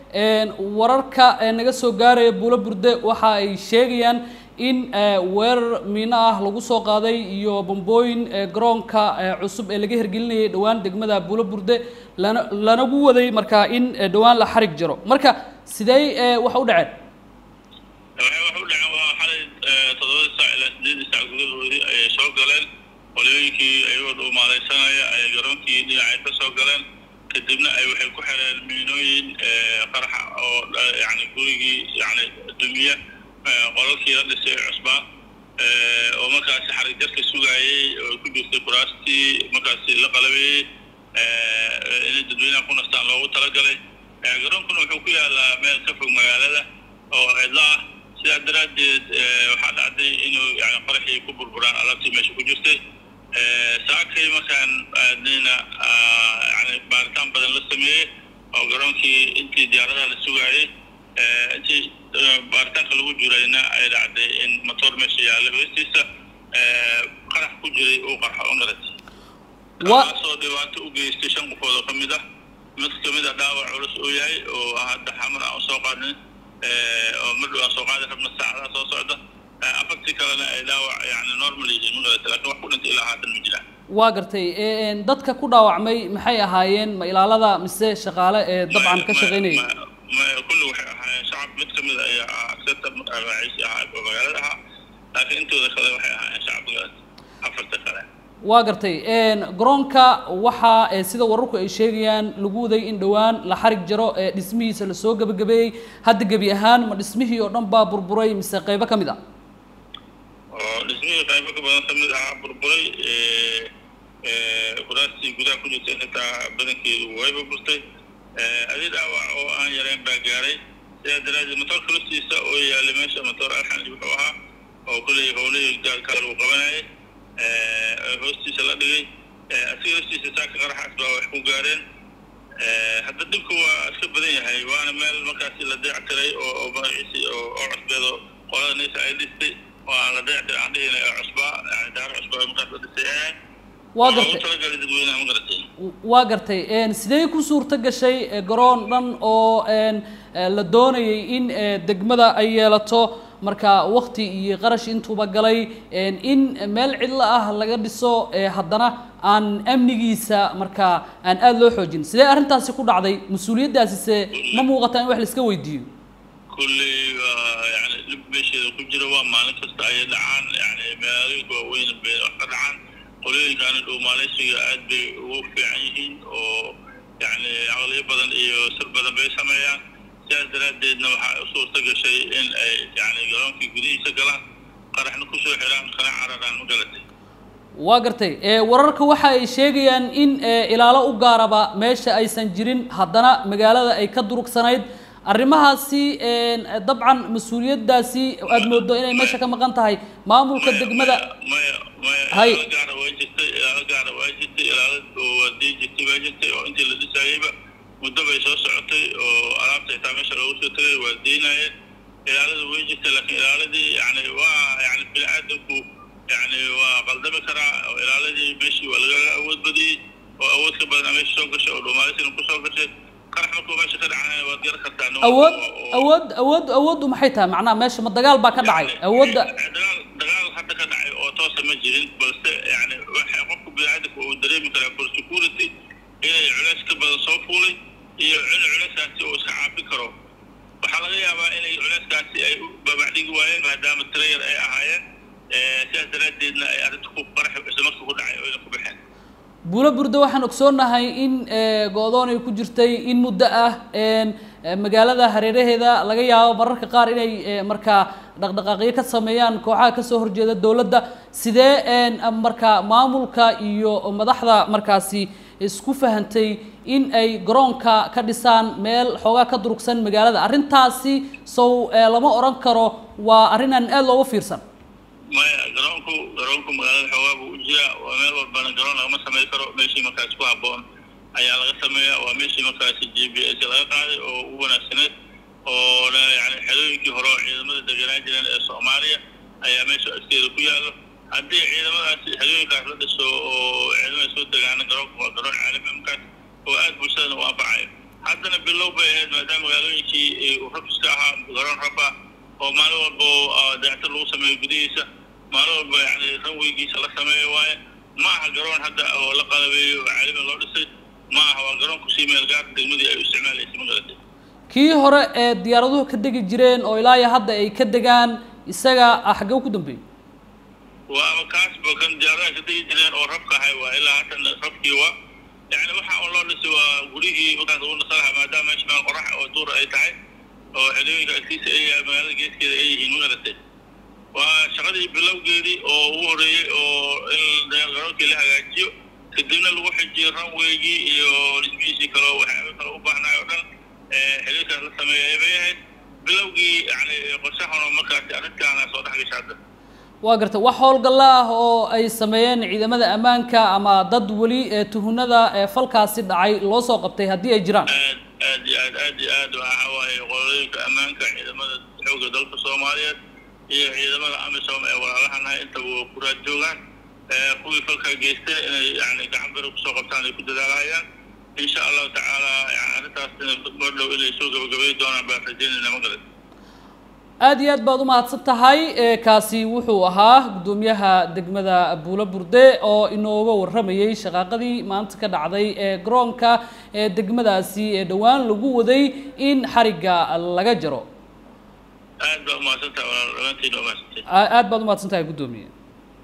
wararka naga soo gaaraya buulo burde waxa ay sheegayaan in weerar miino ah lagu soo qaaday iyo bambooyin garoonka cusub ee laga hergelinayay dhowaan degmada buulo burde lana lanagu waday markaa in dhowaan la xarig jiro marka sidee wax u dhaceen waxay wax u dhaceen waa xalay toddobada saac ilaa sideedii saac gudahoodii ayay soo galeen qoliyooyinkii ayagoo dhuumaalaysanaya ay garoonkii dhinacay ka soo galeen kadibna ay waxay ku xireen miinooyin qaraxa oo yani gurigii yani dumiya qolalkii la dhisay cusbaa oo markaasi xarig jarka sugaayey oo ku jirtay kuraastii markaasi la qalabeeyey inay dadweynaha ku nastaan loogu talagalay garoonkuna wuxuu ku yaalaa meel ka fog magaalada oo cidlo ah sidaa daraaddeed waxaa dhacday inuu yani qaraxii ku burburaan alaabtii meesha ku jirtay saakay markaan aadnayna yani baaritaan badan la sameeyey oo garoonkii intii diyaaradaha la sugaayey intii baaritaanka lagu jirayna ay dhacday in motor meesha yaalla hoostiisa qarax ku jiray uu qarxa u naratay kaasoo dhibaato u geystay shan qofood oo ka mid ah mid kamid a dhaawac culus uu yahay oo hadda xamar aan usoo qaadin oo madhow aan soo qaadi rabna saacadaha soo socda afartii kalena ay dhaawac yani normal yihiin magarata lakin wax ku dhintay ilaa haatan ma jiraan waa gartay dadka ku dhaawacmay maxay ahaayeen ma ilaalada mise shaqaale ee dabcan ka shaqaynayay kulli waxay ahaayeen shacab mid kamid a ayaa ah askata magaciisi ahaa oo magaalada ahaa laakiin intooda kale waxay ahaayeen shacab magaalada afarta kale waa gartay garoonka waxaa sida wararku ay sheegayaan lagu waday in dhowaan la xarig jaro dhismihiisa lasoo gebagabeeyey hadda gebi ahaan ma dhismihii oo dhan baa burburay mise qaybo ka mid ah oo dhismihii qaybo ka badan kamid ahaa burburay kuraastii gudaha ku jirtay xitaa badankeedu way burburtay adi dhaawac oo aan yareen baa gaaray sidaa daraaddeed motoorka laftiisa oo yaalay meesha motoor alxanji wuxuu ahaa oo kulley howlihii gaarkaa lagu qabanayay hoostiisa la dhigay asiga laftiisa saaka qaraxaas baa wax ku gaareen hadda dhibku waa iska badan yahay waana meel markaasi la dayactiray oo magaciisi oo oo cusbeedo qolada naysa ay dhistay oo aan la dayactiray aan dhihina ee cusbaa yani daaro cusbaa markaas la dhisay ahayd waa gartay talagalay dadweynaha ma garatay waa gartay sidee ku suurto gashay garoon dhan oo la doonayay in degmada ay yeelato marka wakti iyo qarash intuuba galay in meel cidlo ah laga dhiso haddana aan amnigiisa marka aan aada loo xoojin sidee arrintaasi ku dhacday mas-uuliyaddaasi se ma muuqataa in wax laiska weydiiyo kulley yani dhib meesheeda ku jira waa maalin kasta ayay dhacaan yani magaalooyinka waaweyn bay wax ka dhacaan qolooyinkaani dhuumaaleysiga aad bay ugu fiican yihiin oo yani caqliyo badan iyo sir badan bay sameeyaan sidaas daraaddeedna waxaa u suurta gashay in ay yani garoonkii gudihiisa galaan qaraxna kusoo xiraan kana cararaan ma galatay waa gartay wararka waxa ay sheegayaan in ilaalo u gaaraba meesha aysan jirin haddana magaalada ay ka durugsanayd arrimahaasi dabcan mas-uuliyaddaasi aada moodo inay meesha ka maqan tahay maamulka degmada maya maya Hay. ilaalo gaara waa jirtay ilaalo gaara waa jirtay ilaalo oo waadii jirtay baa jirtay oo intii la dhisaayeyba muddo bay soo socotay oo alaabta xitaa meesha loogu soo tagay waa deynayeen ilaalada way jirtay laakiin ilaaladii yani waa yani bini aadamku yani waa qaldami karaa oo ilaaladii meeshii waa laga awood badiyey oo awood ka badan meesha soo gashay oo dhuumaalisina ku soo gashay qarax markuu meesha ka dhacana waad garan kartaa nin walba awood oo- oo- awood awood awooddu maxay tahay macnaha meesha ma dagaal baa ka dhacay awoodda dagaal dagaal hadda ka dhacay oo toosa ma jirin balse yani waxa qofku biniaadamka uu dareemi karaa for security inay culays ka badan soo fuulay iyo in culayskaasi uu iska caabin karo waxaa laga yaabaa inay culayskaasi ay u babacdhigi waayeen maadaama trayer ay ahaayeen sidaas daraaddeedna ay arrinta ku qarax isla markii ku dhacay oo ayna ku baxeen buulo burda waxaan ogsoonnahay in go-doon ay ku jirtay in muddo ah magaalada hareeraheeda laga yaabo mararka qaar inay markaa dhaqdhaqaaqyo ka sameeyaan kooxaha kasoo horjeeda dowladda sidee markaa maamulka iyo madaxda markaasi isku fahantay in ay garoonka ka dhisaan meel xoogaa ka durugsan magaalada arrintaasi sow lama odhan karo waa arrin aan aada looga fiirsan maya garoonku garoonku magaalada xoogaa buu u jiraa waa meel walbana garoon lagama samey karo meeshii markaasi ku habboon ayaa laga sameeyaa waa meeshii markaasi g b s laga qaaday oo ugu wanaagsaneed oo yani xerooyinkii hore oo ciidamada degenaan jireen ee soomaaliya ayaa meesha askeeda ku yaallo haddii ciidamadaasi xerooyinkaas la dhiso oo ciidamada soo degaana garoonku waa garoon caalami markaas oo aad bulshadana u anfacayo haddana bilow bay ahayd maadaama magaalooyinkii uu rafiska ahaa garoon raba oo maalin walba dayactir lagu sameeyo gudihiisa maalin walba yani ranweygiisa la sameeyo waaye ma aha garoon hadda oo la qalabeeyo oo caalami loo dhisay ma aha waa garoon kusii meel gaar degmadii ay u isticmaalaysay magarata kii hore ee diyaaraduhu ka degi jireen oo ilaa iyo hadda ay ka degaan isaga xaggee ku dambeeyey waa kaasba kan diyaaradaha ka degi jireen oo rabka ahay waa ilaa haatan rabkii waa yani waxa un loo dhisay waa gurigii markaas ugu nasalaha maadaama meesha meel qorax oo duur ay tahay oo xilooyinka agtiisa ay magaalada geeskeeda ay yihiin magaratay waa shaqadii bilowgeedii oo ugu horeeyey oo in garoonkii la hagaajiyo kadibna lagu xijiyo ranweygii iyo dhismihiisii kaleo waxyaaba kale u baahnay oo dhan xiliilkaas la sameeyay bay ahayd bilowgii yani qorshahan markaasi arrintaana soo dhex gasha hadda waa gartay wax howlgalla ah oo ay sameeyeen ciidamada ammaanka ama dad weli tuhunada falkaasi dhacay loo soo qabtay haddii ay jiraan aad aad iyo aad aad iyo aad waxa waaye qolooyinka ammaanka ciidamada xoogga dalka soomaaliyeed iyo ciidamada amisom ee walaalahanahay intaba waa ku raad joogaan kuwii falkaa geysteen inay yani gacan bere kusoo qabtaan ay ku dadaalahayaan insha allahu tacaala yani arrintaas mar dhow inay soo gabagabay doonaan baan rajeynayna ma garan aada iyo aad baad umahadsan tahay kaasi wuxuu ahaa guddoomiyaha degmada buulo burde oo inooga warramayey shaqaaqadii maanta ka dhacday ee garoonka ee degmadaasi ee dhowaan lagu waday in xarigga laga jaro aad baa umahadsan tahay walaal dhammaantiin umahadsantiin aad baad umahadsan tahay guddoomiye